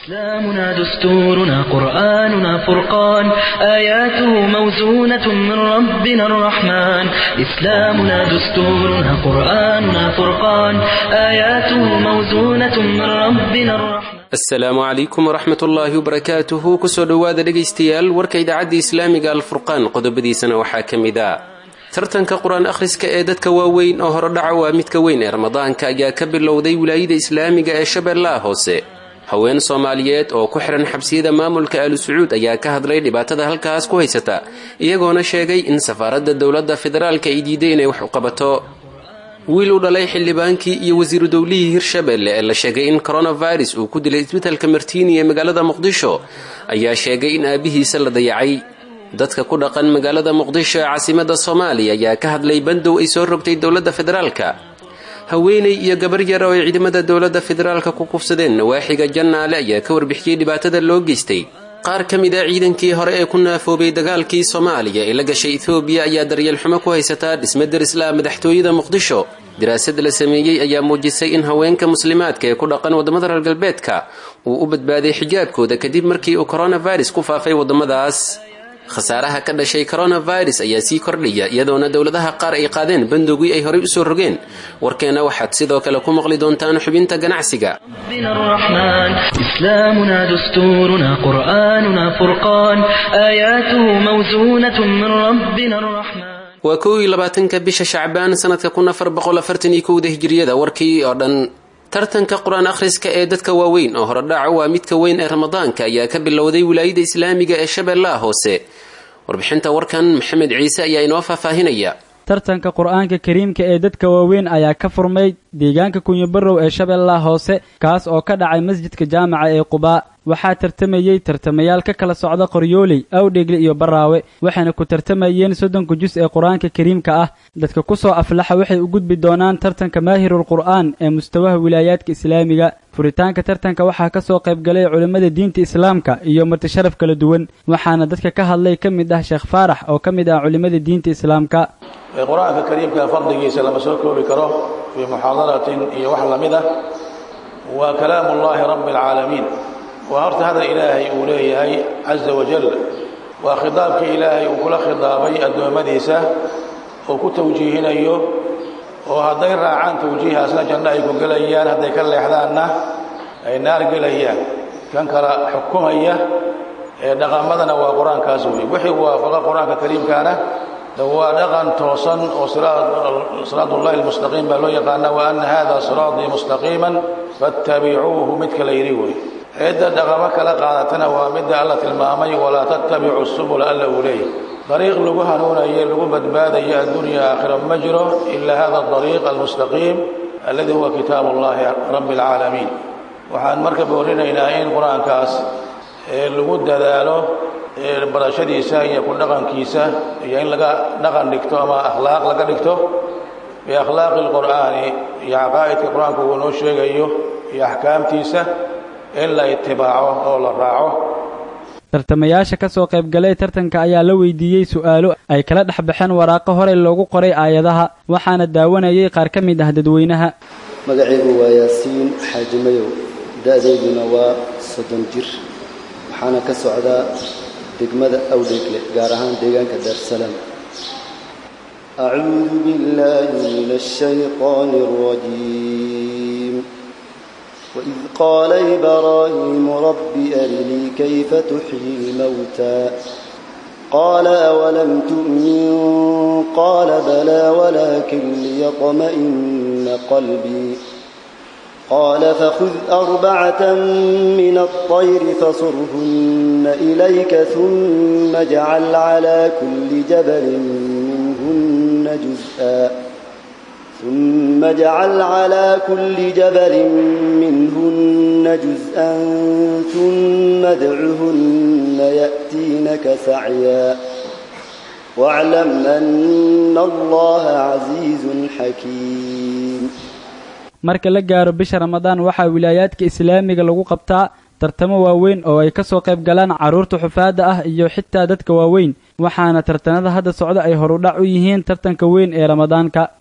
إسلامنا دستورنا قرآننا فرقان آياته موزونة من ربنا الرحمن إسلامنا دستورنا قرآننا فرقان آياته موزونة من ربنا الرحمن asalaamu calaykum waraxmat ullaahi wabarakaatuhu kusoo dhowaada dhegaystayaal warka idaacadda islaamiga alfurqaan qodobadiisana waxaa ka mid a tartanka qur-aan akhriska ee dadka waaweyn oo horodhaca waa midka weyn ee ramadaanka ayaa ka bilowday wilaayada islaamiga ee shabeellaha hoose haween soomaaliyeed oo ku xihan xabsiyada maamulka aalu sacuud ayaa ka hadlay dhibaatada halkaas ku haysata iyagoona sheegay in safaaradda dowladda federaalka ay diiday inay wax u qabato wiil u dhalay xildhibaankii iyo wasiiru dowlihii hirshabelle ee la sheegay in coronavirus uu ku dilay isbitalka martiini ee magaalada muqdisho ayaa sheegay in aabihiisa la dayacay dadka ku dhaqan magaalada muqdisho ee caasimada soomaaliya ayaa ka hadlay bandow ay soo rogtay dowladda federaalka haweeney iyo gabar yar oo ay ciidamada dowladda federaalka ku kufsadeen nawaaxiga jannaale ayaa ka warbixiyey dhibaatada loo geystay qaar ka mid a ciidankii hore ee ku naafoobay dagaalkii soomaaliya ee la gashay etoobiya ayaa daryeel xumo ku haysataa dhisme darislaa madaxtooyada muqdisho daraasad la sameeyey ayaa muujisay in haweenka muslimaadka ee ku dhaqan waddamada reer galbeedka uu u badbaaday xijaabkooda kadib markii uu coronavirus ku faafay waddamadaas khasaaraha ka dhashay coronavirus ayaa sii kordhaya iyadoona dowladaha qaar ay qaadeen bandowgii ay horey usoo rogeen warkeena waxaad sidoo kale ku maqli doontaan xubinta ganacsiga ربنا الرحمن إسلامنا دستورنا قرآننا فرقان آياته موزونة من ربنا الرحمن waa kow iyo labaatanka bisha shacbaan sanadka kun afar boqol afartan iyo kowda hijiriyada warkii oo dhan tartanka qur-aan akhriska ee dadka waaweyn oo horodhaca waa midka weyn ee ramadaanka ayaa ka bilowday wilaayada islaamiga ee shabeellaha hoose warbixinta warkan maxamed ciise ayaa inoo faahfaahinaya tartanka qur-aanka kariimka ee dadka waaweyn ayaa ka furmay deegaanka kunyabarow ee shabeellaha hoose kaas oo ka dhacay masjidka jaamaca ee qubaa waxaa tartamayey tartamayaal ka kala socda qoryooley awdhegle iyo baraawe waxayna ku tartamayeen soddonka jus ee qur-aanka kariimka ah dadka kusoo aflaxa waxay u gudbi doonaan tartanka maahirul qur'aan ee mustawaha wilaayaadka islaamiga furitaanka tartanka waxaa kasoo qaybgalay culimmada diinta islaamka iyo martisharaf kala duwan waxaana dadka ka hadlay ka mid ah sheekh faarax oo ka mid ah culimmada diinta islaamka qur-aanka kariimka fadligiisa lama soo koobi karo fii muxaadaratin iyo wax lamid ah waa kalaamu ullaahi rabbi alcaalamiin waa horta hadal ilaahay uu leeyahay caza wajal waa khidaabkii ilaahay uu kula khidaabay addoommadiisa oo ku tawjiihinayo oo hadday raacaan tawjiihaasna janno ay ku gelayaan hadday ka leexdaanna ay naar gelayaan kan kala xukumaya ee dhaqamadana waa qur-aankaas wey wixii waafaqa qur-aanka kariimkaana waa dhaqan toosan oo siraad ullahi almustaqiim baa loo yaqaana wa ana hada siraatii mustaqiiman fattabicuuhu midka la yidhi wey cidda dhaqamo kala qaadatana waa midda alla tilmaamay walaa tattabicu subula alla uu leeyahy dariiq lagu hanuunayo lagu badbaadayo addunya aakhira ma jiro ila hada dariiq almustaqiim alladii huwa kitaab ullahi rabbi alcaalamiin waxaan marka boorinaynaa in qur-aankaas lagu dadaalo barashadiisa iyo ku dhaqankiisa iyo in laga dhaqan dhigto ama akhlaaq laga dhigto biakhlaaqi alqur'aani iyo caqaa'idka qur-aanku uu noo sheegayo iyo axkaamtiisa in la itibaaco oo la raaco tartamayaasha ka soo qaybgalay tartanka ayaa la weydiiyey su'aalo ay kala dhex baxeen waraaqo horey loogu qoray aayadaha waxaana daawanayay qaar ka mid ah dadweynaha magacaygu waa yaasiin xaaji mayow da'dayduna waa soddon jir waxaana ka socdaa degmada awdheegle gaar ahaan deegaanka daarsalaam acuudu billaahi min ashayطaani اrajiim waid qaala ibraahiimu rabbi arinii kayfa tuxyi lmawtaa qaala awalam tu'min qaala balaa walaakin liyطma'ina qalbii قال فخذ أربعة من الطير فصرهن إليك ثم اجعل على كل جبل منهن جزءا ثم اجعل على كل جبل منهن جزءا ثم ادعهن يأتينك سعيا واعلم أن الله عزيز حكيم marka la gaaro bisha ramadaan waxaa wilaayaadka islaamiga lagu qabtaa tartamo waaweyn oo ay ka soo qayb galaan carruurta xufaadda ah iyo xitaa dadka waaweyn waxaana tartanada hadda socda ay horudhac u yihiin tartanka weyn ee ramadaanka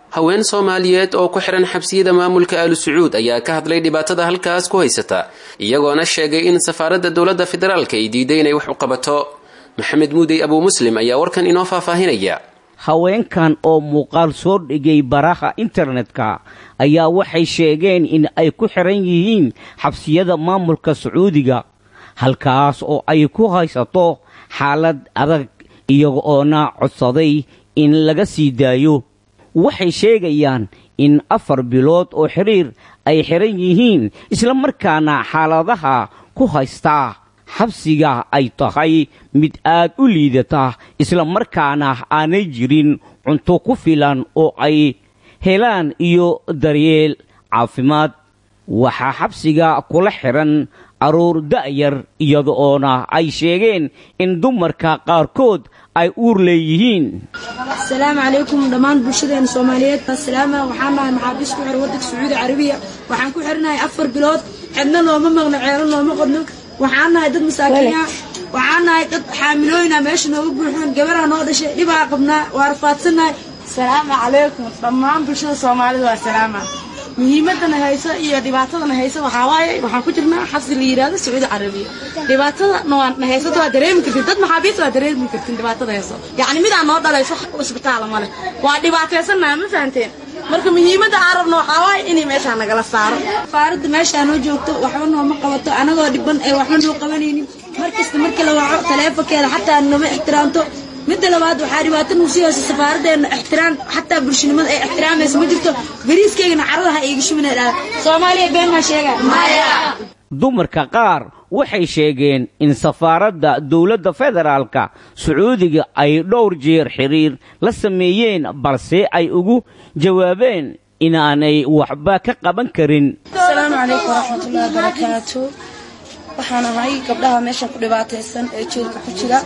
haween soomaaliyeed oo ku xihan xabsiyada maamulka aalu sacuud ayaa ka hadlay dhibaatada halkaas ku haysata iyagoona sheegay in safaaradda dowladda federaalka ay diiday inay wax u qabato maxamed muudey abuu muslim ayaa warkan inoo faahfaahinaya haweenkan oo muuqaal soo dhigay baraha internetka ayaa waxay sheegeen in ay ku xiran yihiin xabsiyada maamulka sacuudiga halkaas oo ay ku haysato xaalad adag iyaga oona codsaday in laga sii daayo waxay sheegayaan in afar bilood oo xiriir ay xiran yihiin islamarkaana xaaladaha ku haystaa xabsiga ay tahay mid aad u liidata islamarkaana aanay jirin cunto ku filan oo ay helaan iyo daryeel caafimaad waxaa xabsiga kula xihan carruur da'yar iyada oona ay sheegeen in dumarka qaarkood ay uur leeyihiin asalaamu calaykum dhammaan bulshadeena soomaaliyeed asalaama waxaan nahay maxaabiis ku xir waddanka sacuudi carabiya waxaan ku xirnahay afar bilood cidna nooma maqno ceelo nooma qodno waxaan nahay dad masaakiina waxaan nahay dad xaamilooyina meesha nooga buuxoon gabaraa noo dhashay dhibaa qabnaa waa rafaadsannahay asalaamu calaykum dhammaan bulshada soomaalida waa salaama muhiimadana hayso iyo dhibaatadana hayso waxaa waaye waxaan ku jirnaa xabsi la yidhaahdo sacuudi carabiya dhibaatada na haysata waa dareemi kartin dad maxaabiista waa dareemi kartin dhibaatada hayso yacni midaan noo dhalayso isbitaala male waa dhibaataysannaha ma fahanteen marka muhiimadda aan rabno waxaa waaye inay meeshaa nagala saaro safaaradda meeshaa noo joogto waxba nooma qabato anagoo dhiban ee waxba noo qabanaynin markasta marka la waco taleefonkeeda xataa nooma ixtiraamto midda labaad waxaa dhibaato nagu sii haysa safaaraddeena ixtiraam xataa bulshanimada ay ixtiraamaysa ma jirto bariiskeygana caradaha iiga shumina dhahda soomaaliya been maa sheegaa maya dumarka qaar waxay sheegeen in safaaradda dowladda federaalka sacuudiga ay dhowr jeer xiriir la sameeyeen balse ay ugu jawaabeen inaanay waxba ka qaban karin asalaamu calaykum waraxmatullahi wabarakaatu waxaan ahay gabdhaha meesha ku dhibaataysan ee jeelka ku jira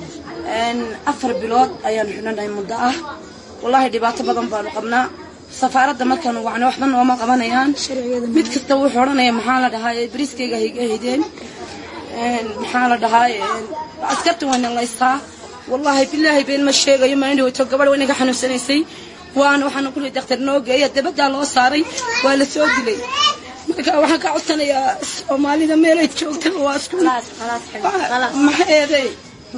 afar bilood ayaanu xidhanahay muddo ah wallaahi dhibaato badan baanu qabnaa safaaradda markaanu wacno waxba nooma qabanayaan mid kasta wuxuu odhanaya maxaa la dhahaa bariiskayga hayga haydeen maxaa la dhahaa askarta wayna laystaa wallaahi bilaahi been ma sheegayo maalin dhaweyto gabadh way naga xanuunsanaysay waana waxaana kulli daktar noo geeya dabaddaa loo saaray waa la soo dilay marka waxaan ka codsanayaa soomaalida meelay joogtaba waa isku maxeeday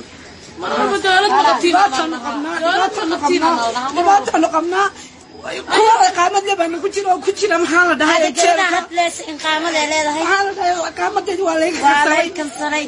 dhibaataanu qabnaa kuwa iqaamad le baa nagu jira oo ku jira maxaa la dhahay iqaamadeedi waa laga kansaray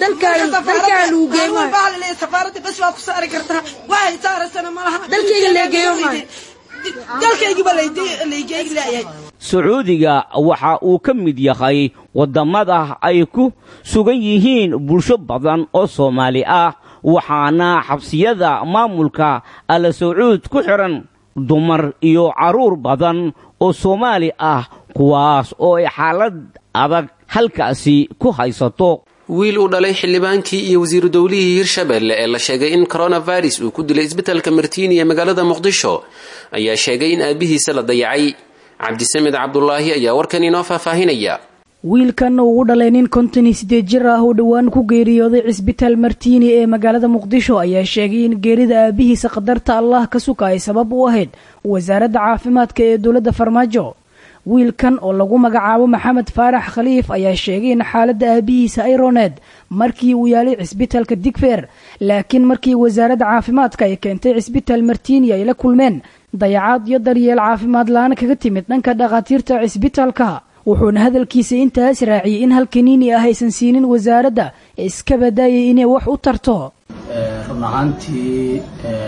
safaaradda bas waa ku saari kartaa waxay saarasana malaha dalkayga leegeeyo dalkaygiba laygeegi leeyahay sacuudiga waxa uu ka mid yahay waddamada ay ku sugan yihiin bulsho badan oo soomaali ah waxaana xabsiyada maamulka ala sacuud ku xidhan dumar iyo carruur badan oo soomaali ah kuwaas oo ay xaalad adag halkaasi ku haysato wiil uu dhalay xildhibaankii iyo wasiiru dowlihii hirshabelle ee la sheegay in coronavirus uu ku dilay isbitaalka martiini ee magaalada muqdisho ayaa sheegay in aabihiisa la dayacay cabdisamed cabdulaahi ayaa warkan inoo faahfaahinaya wiilkan uu u dhalay nin konton iyo siddeed jir ah oo dhowaan ku geeriyooday cisbitaal martiini ee magaalada muqdisho ayaa sheegay in geerida aabihiisa qadarta allah ka suka ay sabab u ahayd wasaaradda caafimaadka ee dowladda farmaajo wiilkan oo lagu magacaabo maxamed faarax khaliif ayaa sheegay in xaaladda aabihiisa ay roneed markii uu yaalay cisbitaalka digfeer laakiin markii wasaaradda caafimaadka ay keentay cisbitaal martiini ay la kulmeen dayacaad iyo daryeel caafimaad la-aan kaga timid dhanka dhakhaatiirta cisbitaalka wuxuuna hadalkiisa intaas raaciyey in halkaniini ah aysan siinin wasaaradda ee iska badaayay inay wax u tarto run ahaantii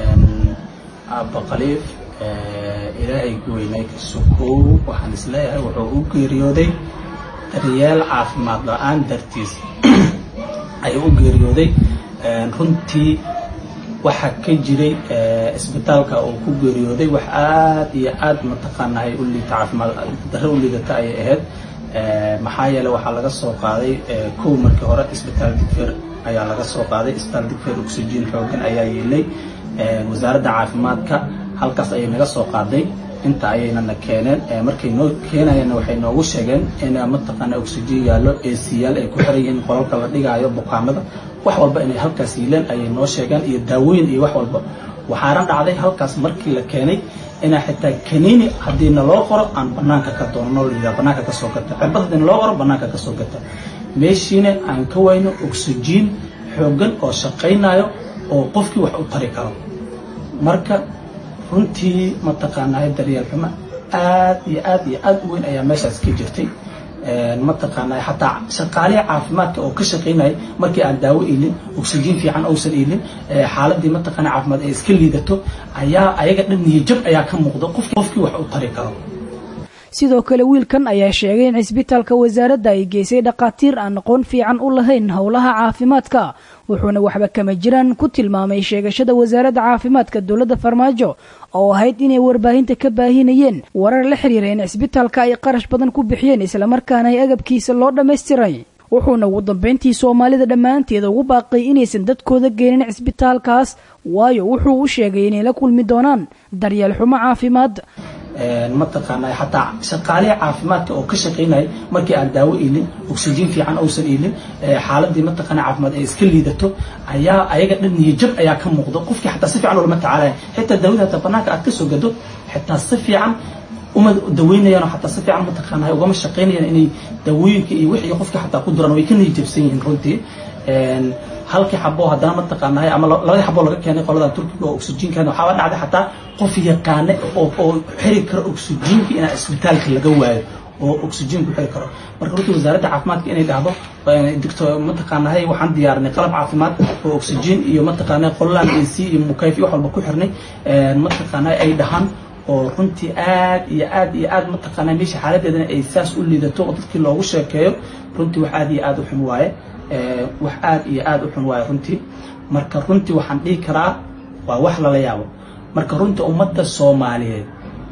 aabba khaliif ilaahay ku weynay ka sukow waxaan isleeyahay wuxuu u geeriyooday daryeel caafimaad la-aan dartiis ayuu u geeriyooday runtii waxa ka jiray isbitaalka uu ku geeriyooday wax aad iyo aad mataqaanahay u liita caafimaad darro u liidata ayay ahayd maxaa yeeley waxaa laga soo qaaday kow markii hore isbitaal digfer ayaa laga soo qaaday isbitaal digfer oxygen xoogan ayaa yeelay wasaaradda caafimaadka halkaas ayay naga soo qaaday inta ayaynana keeneen markay noo keenayeenna waxay noogu sheegeen in mataqaana oxygen yaallo eesiyaal ay ku xiran yihiin qolalka la dhigaayo bukaamada wax walba inay halkaas yiileen ayay noo sheegeen iyo daawooyin iyo wax walba waxaana dhacday halkaas markii la keenay inaa xitaa kaniini haddii naloo qoro aan banaanka ka doono layidhaha banaanka ka soo gata cirbad haddii naloo qoro banaanka ka soo gata meeshiina aan ka wayno oxygen xooggan oo shaqaynayo oo qofkii wax u tari karo marka runtii mataqaanaa daryeel xumo aad iyo aad iyo aad u weyn ayaa meeshaas ka jirtay mataqaanaa xataa shaqaalihi caafimaadka oo ka shaqaynaya markii aan daawo iilin oxygen fiican uusan iilin xaaladii mataqaanaa caafimaad ay iska liidato ayaa ayaga dhan niyajab ayaa ka muuqda qofkii wax u tari karo sidoo kale wiilkan ayaa sheegay in cisbitaalka wasaaradda ay geysay dhakhaatiir aan aqoon fiican u lahayn howlaha caafimaadka wuxuuna waxba kama jiraan ku tilmaamay sheegashada wasaaradda caafimaadka dowladda farmaajo oo ahayd inay warbaahinta ka baahinayeen warar la xiriira in cisbitaalka ay qarash badan ku bixiyeen islamarkaana ay agabkiisa loo dhammaystiray wuxuuna ugu dambayntii soomaalida dhammaanteeda ugu baaqay inaysan dadkooda geenin cisbitaalkaas waayo wuxuu u sheegay inay la kulmi doonaan daryeel xumo caafimaad mataqaanaa xataa shaqaalihi caafimaadka oo ka shaqaynaya markii aan daawo iilin oxygen fiican uusan iilin xaaladii mataqaanaa caafimaad ay iska liidato ayaa ayaga dhan niyajab ayaa ka muuqda qofkii xataa si fiican ulama tacaalaya xitaa daawada hataa banaanka aad ka soo gado xitaa si fiican uma daweynayaan oo xataa si fiican mataqaanaa ugama shaqaynayaan inay daawooyinka iyo wixii qofkii xataa ku duran way ka niyajabsan yihiin runtii halkii xabo haddana mataqaanaa ama labadii xabo laga keenay qoladan turkiga oo oxygenkan waxaa dhacday xataa qof yaqaane oo oo xiri karo oxygenka inaa isbitaalka laga waayo oo oxygen ku xiri karo marka runtii wasaaradda caafimaadka inay dhahdo digto mataqaanaa waxaan diyaarinay qalab caafimaad oo oxygen iyo mataqaanaa qoladan ac iyo mukayf iyo wax walba ku xirnay mataqaanaa ay dhahaan oo runtii aad iyo aad iyo aad mataqaanaa meesha xaaladeedana ay saas u liidato oo dadkii loogu sheekeeyo runtii wax aad iyo aad u xun waaye wax aad iyo aad u xun waaye runtii marka runtii waxaan dhihi karaa waa wax lala yaabo marka runtii ummadda soomaaliyeed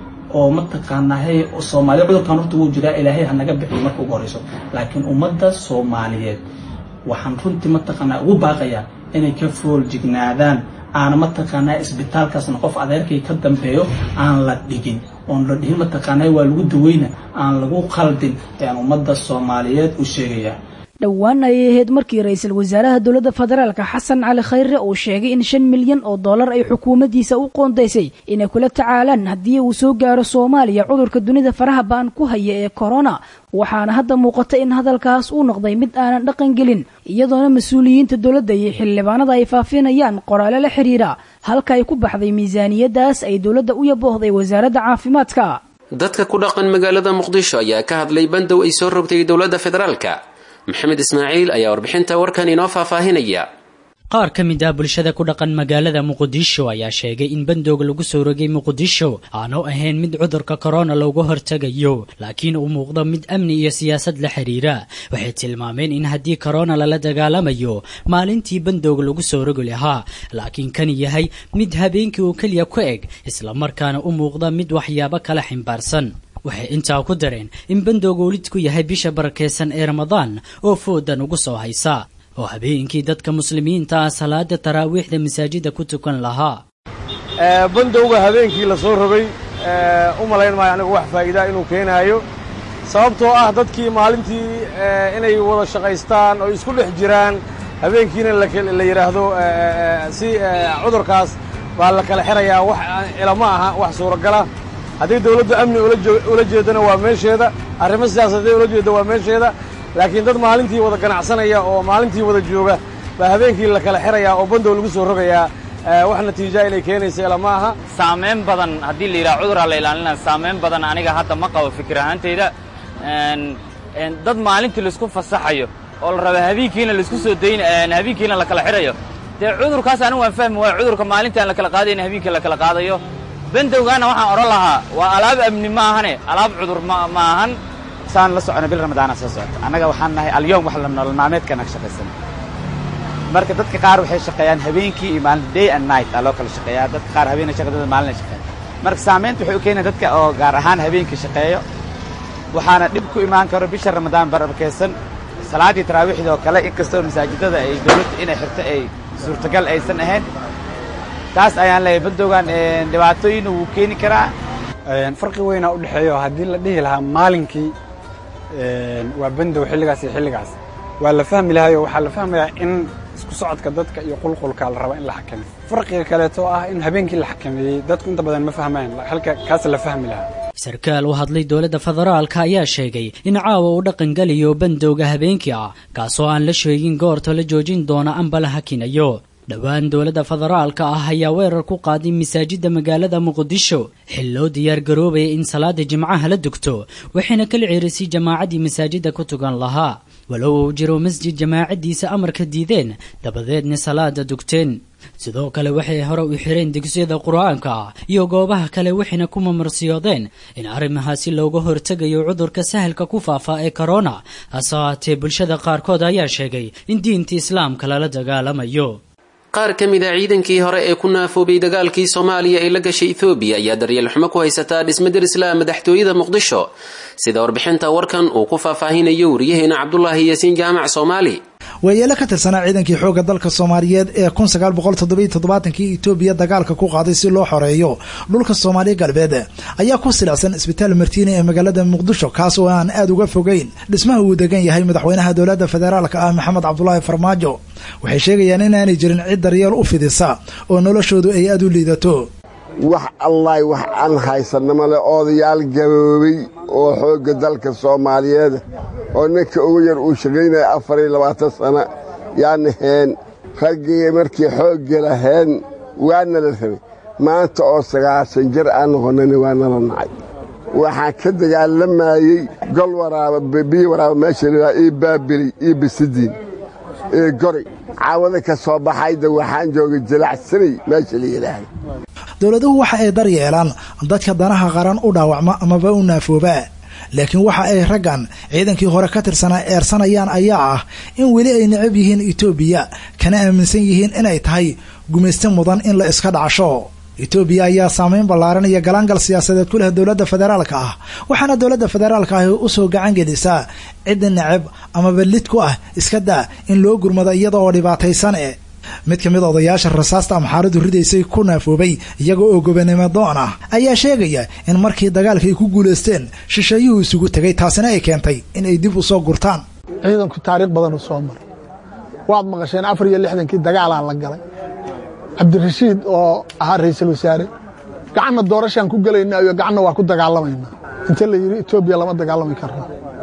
oo mataqaanahay soomaaliya cudurkan horta wuu jiraa ilaahay ha naga bixiyo marka ugu horeyso laakiin ummadda soomaaliyeed waxaan runtii mataqaanaa ugu baaqayaa inay ka fool jignaadaan aana mataqaanaa isbitaalkaasna qof adeerkay ka dambeeyo aan la dhigin oon la dhihin mataqaanaa waa lagu daweyna aan lagu qaldin ayaan ummadda soomaaliyeed u sheegayaa dhowaan ayay ahayd markii ra-iisul wasaaraha dowladda federaalka xasan cali khayre uu sheegay in shan milyan oo dollar ay xukuumaddiisa u qoondaysay inay kula tacaalaan haddii uu soo gaaro soomaaliya cudurka dunida faraha ba-an ku haya ee korona waxaana hadda muuqata in hadalkaas uu noqday mid aanan dhaqan gelin iyadoona mas-uuliyiinta dowladda iyo xildhibaanada ay faafinayaan qoraale la xiriira halka ay ku baxday miisaaniyaddaas ay dowladda u yaboohday wasaaradda caafimaadka dadka ku dhaqan magaalada muqdisho ayaa ka hadlay bandow ay soo rogtay dowladda federaalka maxamed ismaaciil ayaa warbixinta warkan inoo faahfaahinaya qaar ka mid ah bulshada ku dhaqan magaalada muqdisho ayaa sheegay in bandowga lagu soo rogay muqdisho aanu ahayn mid cudurka korona looga hortegayo laakiin uu muuqdo mid amni iyo siyaasad la xiriira waxay tilmaameen in haddii korona lala dagaalamayo maalintii bandowga lagu soo rogi lahaa laakiin kan yahay mid habeenkii uu keliya ku eg islamarkaana u muuqda mid waxyaabo kala ximbaarsan waxay intaa ku dareen in bandowga welidku yahay bisha barakeysan ee ramadaan oo foodan ugu soo haysa oo habeenkii dadka muslimiinta ah salaada taraawiixda masaajida ku tukan lahaa bandowga habeenkii la soo rogay u malayn maayo anigu wax faa'iidaa inuu keenaayo sababtoo ah dadkii maalintii inay wada shaqaystaan oo isku dhex jiraan habeenkiina la yidhaahdo si cudurkaas baa la kala xirayaa wax ilama aha wax suuragala haddii dawladdu amni ula jeedana waa meesheeda arrimo siyaasadeed ula jeedda waa meesheeda laakiin dad maalintii wada ganacsanaya oo maalintii wada jooga baa habeenkii la kala xirayaa oo bandow lagu soo rogayaa wax natiijaa inay keenaysa ilama aha saamayn badan haddii la yidhaha cuduraa la ilaalinaya saamayn badan aniga hadda ma qabo fikir ahaantayda dad maalintii laisku fasaxayo oo la raba habeenkiina laisku soo dayn habeenkiina la kala xirayo dee cudurkaas anigu waan fahmi waaya cudurka maalintii aan la kala qaadayn habeenkii la kala qaadayo bandowgaana waxaan odhan lahaa waa alaab amni ma ahane alaab cudur ma ahan saan la socona bil ramadaana soo socota annaga waxaan nahay alyoom wax la nolol maalmeedkana ka shaqaysan marka dadka qaar waxay shaqeeyaan habeenkii iyo maalin day and night aa loo kala shaqeeyaa dadka qaar habeenay shaqadooda maalin ay shaqeeyaan marka saamaynta waxay u keenaya dadka oo gaar ahaan habeenkii shaqeeyo waxaana dhib ku imaan karo bisha ramadaan barakeysan salaaddii taraawiixda oo kale inkastoo masaajidada ay dawladda inay xirto ay suurtagal aysan ahayn taas ayaan leeyahay bandowgan dhibaatooyin wuu keeni karaa farqi weynaa u dhexeeyo haddii la dhihi lahaa maalinkii waa bandow xilligaas iyo xilligaas waa la fahmi lahayo waxaa la fahmayaa in isku socodka dadka iyo qulqulka la raba in la xakameeyo farqiga kaleeto ah in habeenkii la xakameeyey dadku inta badan ma fahmaan halka kaas la fahmi lahaa sarkaal u hadlay dowladda federaalka ayaa sheegay in caawa uu dhaqangeliyo bandowga habeenkii ah kaasoo aan la sheegin goorta la joojin doona amba la hakinayo dhowaan dowladda federaalka ah ayaa weerar ku qaaday masaajidda magaalada muqdisho xil loo diyaar garoobaya in salaada jimcaha la dugto waxayna kala ceerisay jamaacaddii masaajidda ku tugan lahaa walow uu jiro masjid jamaacaddiisa amarka diideen dabadeedna salaada dugteen sidoo kale waxay hore u xireen dugsiyada qur-aanka ah iyo goobaha kale waxayna ku mamarsiyoodeen in arrimahaasi looga hortegayo cudurka sahalka ku faafa ee korona hase haatee bulshada qaarkood ayaa sheegay in diinta islaamka lala dagaalamayo qaar ka mid a ciidankii hore ee ku naafoobay dagaalkii soomaaliya ee la gashay ethoobiya ayaa daryeel xumo ku haysataa dhisme darislaa madaxtooyada muqdisho sida warbixinta warkan uu ku faahfaahinayo wariyaheena cabdulaahi yaasiin jaamac soomaali waayeelo ka tirsanaa ciidankii xoogga dalka soomaaliyeed ee kun sagaal boqol toddobiyo toddobaatanki etoobiya dagaalka ku qaaday si loo xoreeyo dhulka soomaaliya galbeed ayaa ku silacsan isbitaal martiini ee magaalada muqdisho kaas oo aan aada uga fogeyn dhismaha uu degan yahay madaxweynaha dowladda federaalka ah maxamed cabdulaahi farmaajo waxay sheegayaan inaanay jirin cid daryeel u fidisa oo noloshoodu ay aada u liidato wax allaay wax aan haysanama leh odayaal gaboobay oo xoogga dalka soomaaliyeed oo ninka ugu yar uu shaqaynaya afar iyo labaatan sana yaana heen raggii markii xoogga laheen waana la rabay maanta oo sagaashan jir aan noqonnani waa nala nacay waxaan ka dagaalamayey gol waraaba biyo waraaba meesha lahaa io baabili iyo bisidiin iyo gori caawada ka soo baxayda waxaan joogay jilacsanay meesha la yidhaahda dowladuhu waxa ay daryeelaan dadka danaha qaran u dhaawacma amaba u naafoobaa laakiin waxa ay raggan ciidankii hore ka tirsanaa eersanayaan ayaa ah in weli ay necab yihiin etoobiya kana aaminsan yihiin inay tahay gumayste mudan in la iska dhacsho etoobiya ayaa saameyn ballaaran iyo galaangal siyaasadeed ku leh dowladda federaalka ah waxaana dowladda federaalka ahi usoo gacan gelisaa cidda necab amaba lid ku ah iska daa in loo gurmado iyada oo dhibaataysan e mid ka mid odayaasha rasaasta amxaaradu ridaysay ku naafoobay iyaga oo gobanimo doon ah ayaa sheegaya in markii dagaalka ay ku guulaysteen shisheeyuhu isugu tegay taasina ay keentay in ay dib u soo gurtaan ciidanku taariikh badanu soo maray waad maqasheen afar iyo lixdankii dagaalaa la galay cabdirashiid oo ahaa ra'iisul wasaare gacanna doorashaan ku gelaynaa iyo gacanna waa ku dagaalamaynaa inta la yidhi etoobiya lama dagaalami karno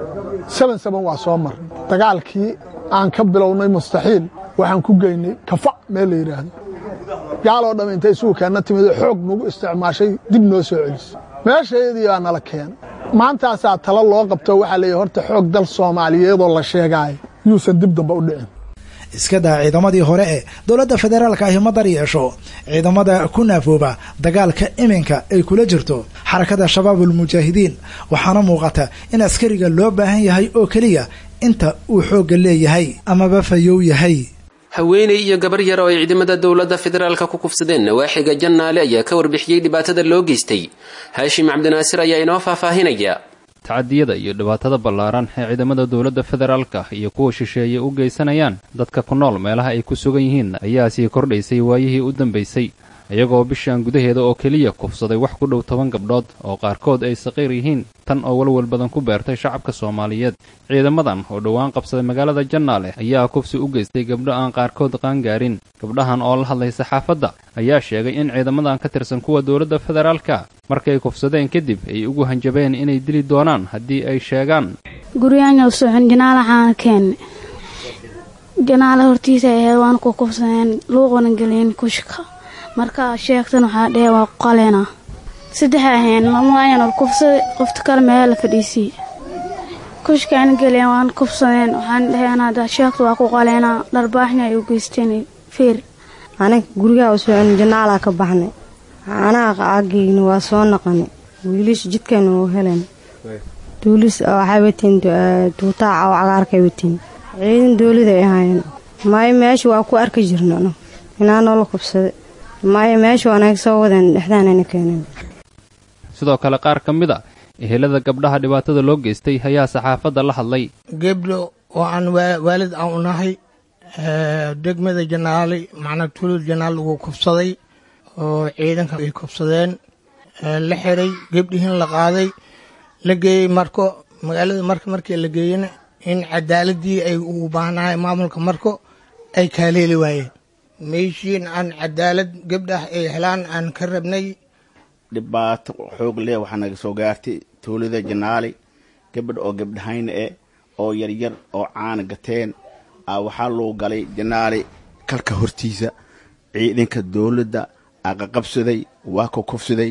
seben seben waa soo marnay dagaalkii aan ka bilownay mustaxiil waxaan ku geynay kafa meel la yidhaahdo gaaloo dhamm intay isugu keenna timid oo xoog nagu isticmaashay dib noo soo celisay meeshaydii baa nala keenay maantaasaa talo loo qabto waxaa leeyahy horta xoog dal soomaaliyeedoo la sheegaayo yuusan dib damba u dhicin iska daa ciidamadii hore ee dowladda federaalka ahi ma dar yeesho ciidamada ku naafooba dagaalka iminka ay kula jirto xarakada shabaabul mujaahidiin waxaana muuqata in askariga loo baahan yahay oo keliya inta uu xoogga leeyahay amaba fayow yahay haweeney iyo gabar yar oo ay ciidamada dowladda federaalka ku kufsadeen nawaaxiga jannaale ayaa ka warbixiyey dhibaatada loo geystay haashim cabdinaasir ayaa inoo faahfaahinaya tacadiyada iyo dhibaatada ballaaran ee ciidamada dowladda federaalka iyo kuwa shisheeye u geysanayaan dadka ku nool meelaha ay ku sugan yihiin ayaa sii kordhaysay waayihii u dambaysay iyagoo bishan gudaheeda oo keliya kufsaday wax ku dhow toban gabdhood oo qaarkood ay saqiir yihiin tan oo walwal badan ku beertay shacabka soomaaliyeed ciidamadan oo dhowaan qabsaday magaalada jannaale ayaa kufsi u geystay gabdho aan qaarkood qaangaarin gabdhahan oo la hadlay saxaafadda ayaa sheegay in ciidamadan ka tirsan kuwa dowladda federaalka markay kufsadeen kadib ay ugu hanjabeen inay dili doonaan haddii ay sheegaan guryaanyow socon janaala xaana keenne janaala hortiisa ahayd waan ku kufsadeen luuqana geliyeen kushka markaa sheegtan waxaa dhee waa qaleena saddexa ahayn mamaayanol kufsada qofta kale meela la fadhiisiiy kushkaana geliyeen waan kufsadeen waxaan dhaheen hadda sheegta waa ku qaleenaa dharbaaxna ay u geysteen feer aniga gurigaa u socon janaalaa ka baxnay anaga aageyna waa soo naqanay wiilish jidkayna u helen duulis waxay wateen duutaaca oo cagaarkay wateen ciidan dooliday ahaayeen maayo meesha waa ku arki jirna inaa noola kubsaday maayo meesha anaga soo wadeen dhexdaanayna keeneen sidoo kale qaar ka mid a ehelada gabdhaha dhibaatada loo geystay ayaa saxaafadda la hadlay gebdho oo aan waalid aan u nahay degmada janaali macnaa tuulada janaal lagu kubsaday oo ciidanka ay kubsadeen la xiray gebdhihiin la qaaday la geeyey marko magaalada marka markii la geeyena in cadaaladii ay ugu baahnahay maamulka marko ay kaaleeli waayeen meeshiin aan cadaalad gabdhah ay helaan aan ka rabnay dhibaato xoog leh waxaa naga soo gaartay tuulada janaali gabadh oo gabdhahayna eh oo yaryar oo caana gateen a waxaa loo galay janaali kalka hortiisa ciidanka dowladda aqaqabsaday waa ka kufsaday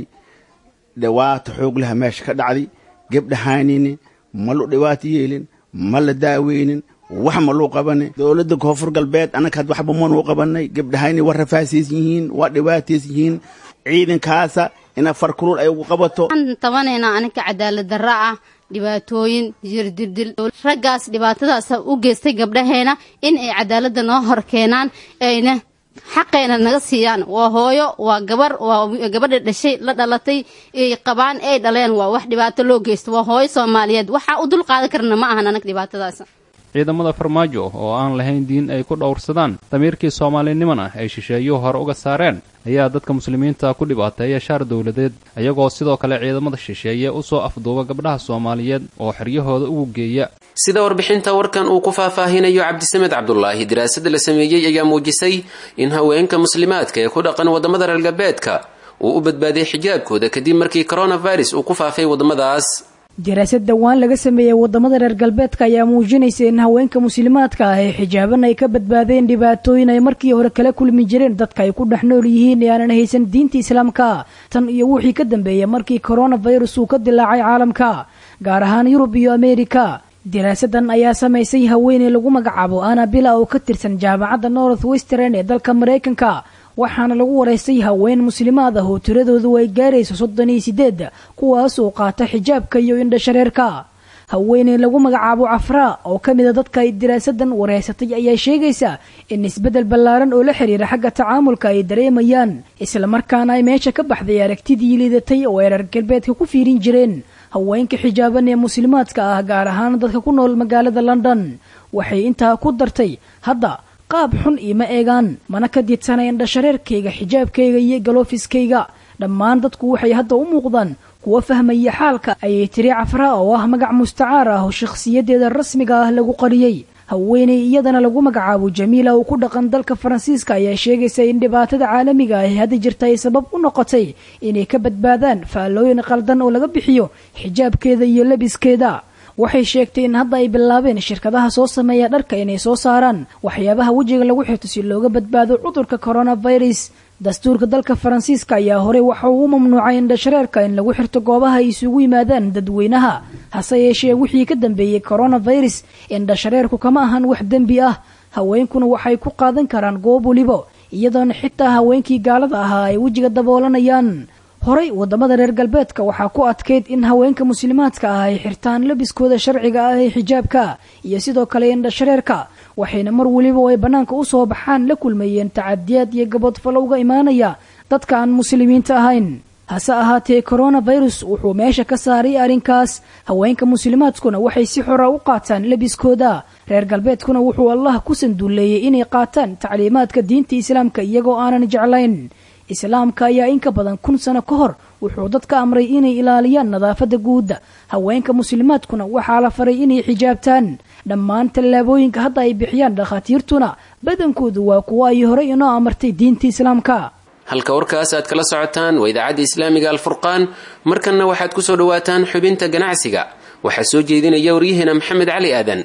dhibaato xoog leha meesha ka dhacday gabdhahaynini ma lu dhibaato yeelin ma la daaweynin wax ma luu qabanin dowladda koonfur galbeed annaka had waxba manuu qabanay gabdhahayni waa rafaasaysan yihiin waa dhibaataysan yihiin ciidankaasa ina farkulul ay ugu qabato waxaan tabanaynaa aninka cadaalad darra ah dhibaatooyin jirdirdil raggaas dhibaatadaas u geystay gabdhaheena in ay cadaaladda noo hor keenaan ayna xaqeena naga siiyaan waa hooyo waa gabar waa gabadha dhashay la dhalatay ay qabaan ay dhaleen waa wax dhibaato loo geysto waa hooyo soomaaliyeed waxaa u dul qaadan karna ma ahan anag dhibaatadaas ciidamada farmaajo oo aan lahayn diin ay ku dhowrsadaan damiirkii soomaalinimona ay shisheeyuhu hore uga saareen ayaa dadka muslimiinta ku dhibaateeya shaar dowladeed iyagoo sidoo kale ciidamada shisheeye u soo afduuba gabdhaha soomaaliyeed oo xeryahooda ugu geeya sida warbixinta warkan uu ku faahfaahinayo cabdisamed cabdulaahi daraasad la sameeyey ayaa muujisay in haweenka muslimaadka ee ku dhaqan waddamada reer galbeedka uu u badbaadiyey xijaabkooda kadib markii coronavirus uu ku faafay waddamadaas daraasad dhowaan laga sameeyey waddamada reer galbeedka ayaa muujinaysa in haweenka muslimaadka ah ee xijaaban ay ka badbaadeen dhibaatooyin ay markii hore kala kulmi jireen dadka ay ku dhex nool yihiin ee aanan haysan diinta islaamka tan iyo wixii ka dambeeyey markii coronavirus uu ka dilaacay caalamka gaar ahaan yurub iyo ameerika daraasadan ayaa samaysay haweeney lagu magacaabo anabila oo ka tirsan jaamacadda north western ee dalka maraykanka waxaana lagu waraystay haween muslimaad ah oo tiradoodu ay gaarayso soddon iyo sideed kuwaas oo qaata xijaabka iyo indhashareerka haweeney lagu magacaabo cafraa oo ka mid a dadka ay daraasadan waraysatay ayaa sheegaysa in isbeddel ballaaran oo la xiriira xagga tacaamulka ay dareemayaan islamarkaana ay meesha ka baxday aragtidii liidatay oo ay reer galbeedka ku fiirin jireen haweenka xijaaban ee muslimaadka ah gaar ahaan dadka ku nool magaalada london waxay intaa ku dartay hadda qaab xun iima eegaan mana ka diidsana indhashareerkayga xijaabkayga iyo galoofiskayga dhammaan dadku waxay hadda u muuqdaan kuwa fahmaya xaalka ayay tiri cafraa oo ah magac mustacaar ah oo shakhsiyadeeda rasmiga ah lagu qariyey haweeney iyadana lagu magacaabo jamiila oo ku dhaqan dalka faransiiska ayaa sheegaysa in dhibaatada caalamiga ah ee hadda jirta ay sabab u noqotay inay ka badbaadaan faallooyin qaldan oo laga bixiyo xijaabkeeda iyo labiskeeda waxay sheegtay in hadda ay bilaabeen shirkadaha soo sameeya dharka inay soo saaraan waxyaabaha wejiga lagu xirto si looga badbaado cudurka coronavirus dastuurka dalka faransiiska ayaa horey waxa uu u mamnuucay indhashareerka in lagu xirto goobaha ay isugu yimaadaan dadweynaha hase yeeshee wixii ka dambeeyey coronavirus indhashareerku kama ahan wax dembi ah haweenkuna waxay ku qaadan karaan goob welibo iyadoona xitaa haweenkii gaalada ahaa ay wejiga daboolanayaan horey waddamada reer galbeedka waxaa ku adkayd in haweenka muslimaadka ah ay xirtaan labiskooda sharciga ah ee xijaabka iyo sidoo kale indhashareerka waxayna mar weliba oo ay bannaanka u soo baxaan la kulmayeen tacadiyaad iyo gabodfalo uga imaanaya dadka aan muslimiinta ahayn hase ahaatee coronavirus wuxuu meesha ka saaray arrinkaas haweenka muslimaadkuna waxay si xora u qaataan labiskooda reer galbeedkuna wuxuu allah ku sanduuleeyey inay qaataan tacliimaadka diinta islaamka iyagoo aanan jeclayn islaamka ayaa in ka badan kun sano ka hor wuxuu dadka amray inay ilaaliyaan nadaafadda guudda haweenka muslimaadkuna waxaa la faray inay xijaabtaan dhammaan tallaabooyinka hadda ay bixiyaan dhakhaatiirtuna badankoodu waa kuwo ay horey inoo amartay diinta islaamka halka warkaas aad kala socotaan waa idaacadda islaamiga alfurqaan markanna waxaad ku soo dhowaataan xubinta ganacsiga waxaa soo jeedinaya waryaheena maxamed cali aadan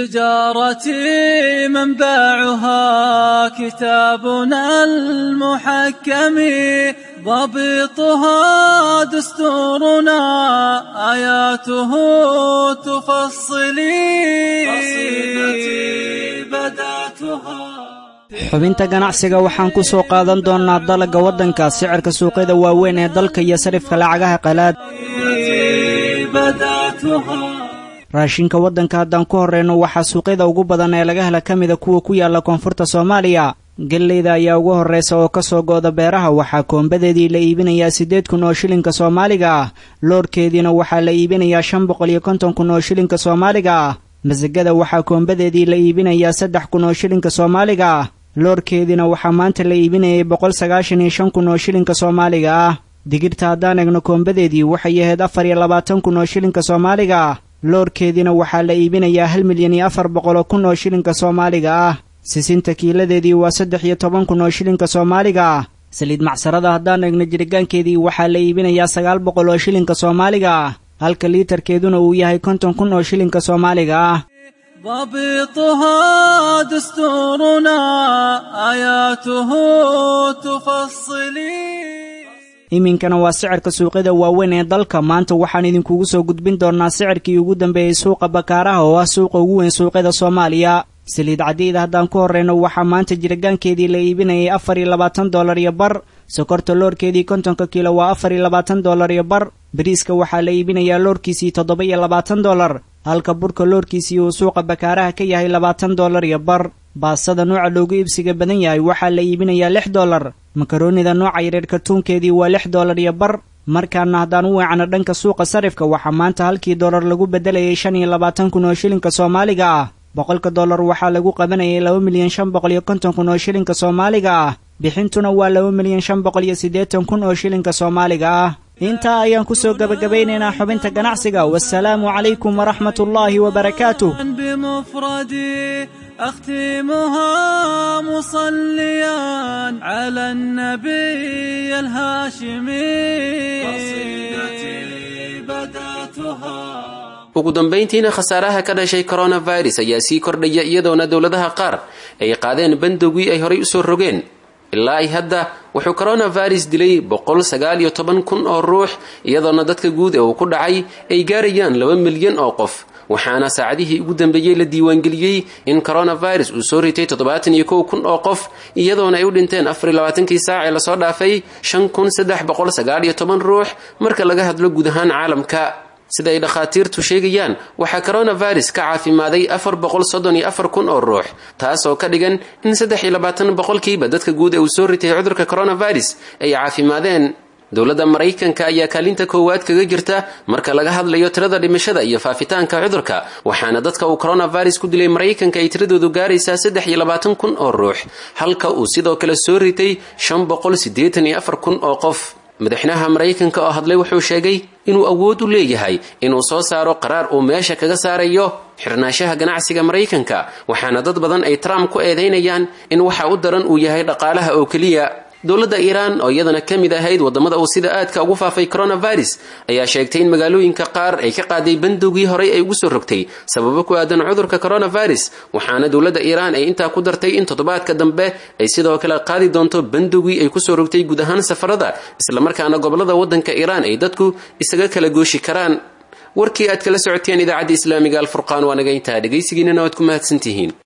تجارتي منبعها كتابنا المحكم ضبطها دستورنا آياته تفصلي قصيدتي بدأتها xubinta ganacsiga waxaan ku soo qaadan doonnaa dalagga waddanka sicirka suuqyada waaweyn ee dalka iyo sarifka lacagaha qalaad raashinka waddanka haddaan ku horreyno waxaa suuqyada ugu badan ee laga hela ka mida kuwa ku yaalla koonfurta soomaaliya gelleyda ayaa ugu horraysa oo ka soo gooda beeraha waxaa koombadeedii la iibinayaa siddeed kun oo shilinka soomaaliga ah loorhkeediina waxaa la iibinayaa shan boqol iyo konton kun oo shilinka soomaaliga ah masagada waxaa koombadeedii la iibinayaa saddex kun oo shilinka soomaaliga ah loorhkeediina waxaa maanta la iibinayay boqol sagaashan iyo shan kun oo shilinka soomaaliga ah digirta haddaan egno koombadeedii waxay ahayd afar iyo labaatan kun oo shilinka soomaaliga ah loorhkeediina waxaa la iibinayaa hal milyan iyo afar boqoloo kun oo shilinka soomaaliga ah sisinta kiiladeedii waa saddex iyo toban kun oo shilinka soomaaliga ah saliid macsarada haddaan eegno jiritaankeedii waxaa la iibinayaa sagaal boqol oo shilinka soomaaliga ah halka liitarkeeduna uu yahay konton kun oo shilinka soomaaliga ah ضبطها دستورنا آياته تفصلي iminkana waa sicirka suuqyada waaweyn ee dalka maanta waxaan idinkugu soo gudbin doonnaa sicirkii ugu dambeeyey suuqa bakaaraha oo ah suuqa ugu weyn suuqyada soomaaliya saliid caddiida haddaan ku horreyno waxaa maanta jiritaankeedii la iibinayay afar iyo labaatan dollar iyo bar sokorta loorkeedii kontonka kiilo waa afar iyo labaatan dollar iyo bar bariiska waxaa la iibinayaa loorkiisii toddoba iyo labaatan dollar halka burka loorkiisii uu suuqa bakaaraha ka yahay labaatan dollar iyo bar baasada nooca loogu iibsiga badan yahay waxaa la iibinayaa lix dollar makaroonida nooca yareer kartuunkeedii waa lix dollar iyo bar markaana haddaan u weecano dhanka suuqa sarifka waxaa maanta halkii dollar lagu beddelayay shan iyo labaatan kun oo shilinka soomaaliga ah boqolka dollar waxaa lagu qabanayay laba milyan shan boqol iyo konton kun oo shilinka soomaaliga ah bixintuna waa laba milyan shan boqol iyo siddeetan kun oo shilinka soomaaliga ah intaa ayaan ku soo gebagabeynaynaa xubinta ganacsiga wasalaamu calaykum waraxmat ullaahi wabarakaatuh بمفردي أختمها مصليا على النبي الهاشمي قصيدتي بدأتها ugu dambayntiina khasaaraha ka dhashay coronavirus ayaa sii kordhaya iyadoona dowladaha qaar ay qaadeen bandowgii ay horay usoo rogeen ilaa ay hadda wuxuu coronavirus dilay boqol sagaal iyo toban kun oo ruux iyadoona dadka guud ee uu ku dhacay ay gaarayaan laba milyan oo qof waxaana saacadihii ugu dambeeyey la diiwaangeliyey in coronavirus uu soo ritay toddobaatan iyo kow kun oo qof iyadoona ay u dhinteen afar iyo labaatankii saac ee lasoo dhaafay shan kun saddex boqol sagaal iyo toban ruux marka laga hadlo guud ahaan caalamka sida ay dhakhaatiirtu sheegayaan waxaa coronavirus ka caafimaaday afar boqol soddon iyo afar kun oo ruux taas oo ka dhigan in saddex iyo labaatan boqolkiiba dadka guud ee uu soo ritay cudurka coronavirus ay caafimaadeen dowladda maraykanka ayaa kaalinta koowaad kaga jirta marka laga hadlayo tirada dhimashada iyo faafitaanka cudurka waxaana dadka uu coronavirus ku dilay maraykanka ay tiradoodu gaaraysaa saddex iyo labaatan kun oo ruux halka uu sidoo kale soo ritay shan boqol siddeetan iyo afar kun oo qof madaxweynaha maraykanka oo hadlay wuxuu sheegay inuu awood u leeyahay inuu soo saaro qaraar uu meesha kaga saarayo xirnaanshaha ganacsiga maraykanka waxaana dad badan ay trump ku eedaynayaan in waxa u daran uu yahay dhaqaalaha oo keliya dowladda iiraan oo iyadana ka mid ahayd waddamada uu sida aadka ugu faafay coronavirus ayaa sheegtay in magaalooyinka qaar ay ka qaaday bandowgii horey ay ugu soo rogtay sababo ku aadan cudurka coronavirus waxaana dowladda iiraan ay intaa ku dartay in toddobaadka dambe ay sidoo kale qaadi doonto bandowgii ay kusoo rogtay guud ahaan safarada islamarkaana gobolada waddanka iiraan ay dadku isaga kala gooshi karaan warkii aad kala socoteen idaacadda islaamiga alfurqaan waa naga intaa dhegaysigiinana waad ku mahadsantihiin